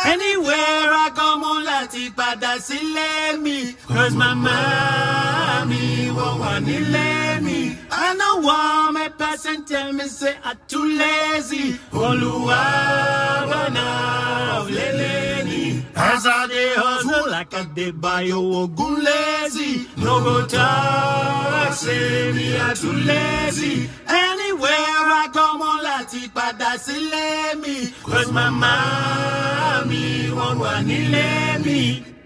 Anywhere I go, mo láti padà sílé mi. Cause mama mi wọ́n wà nílé mi. I no want my person tell me say I too lazy. Olúwa bọ̀nà lélẹ̀ ni. As I dey hustle like I dey buy oògùn lazy. No go talk say me I too lazy. Anywhere I go, mo láti padà sílé mi. Cause mama mi wọ́n wà nílé mi.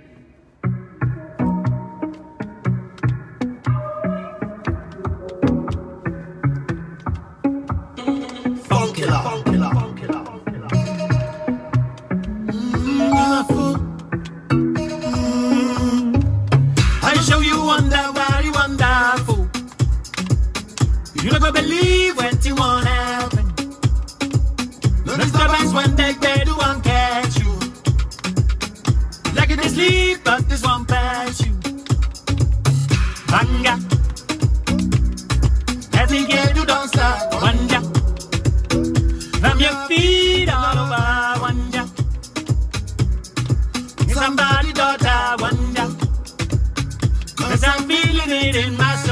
Funkilla. Funkilla. Funkilla. I show you wonder, very wonderful. You never believe when you want happen. No disturbance when they they do one catch you. Like it is sleep, but this one pass you. Banga. Every day you don't stop. Wonder. From your feet all over. Wonder. Somebody daughter. Wonder. Cause I'm feeling it in my soul.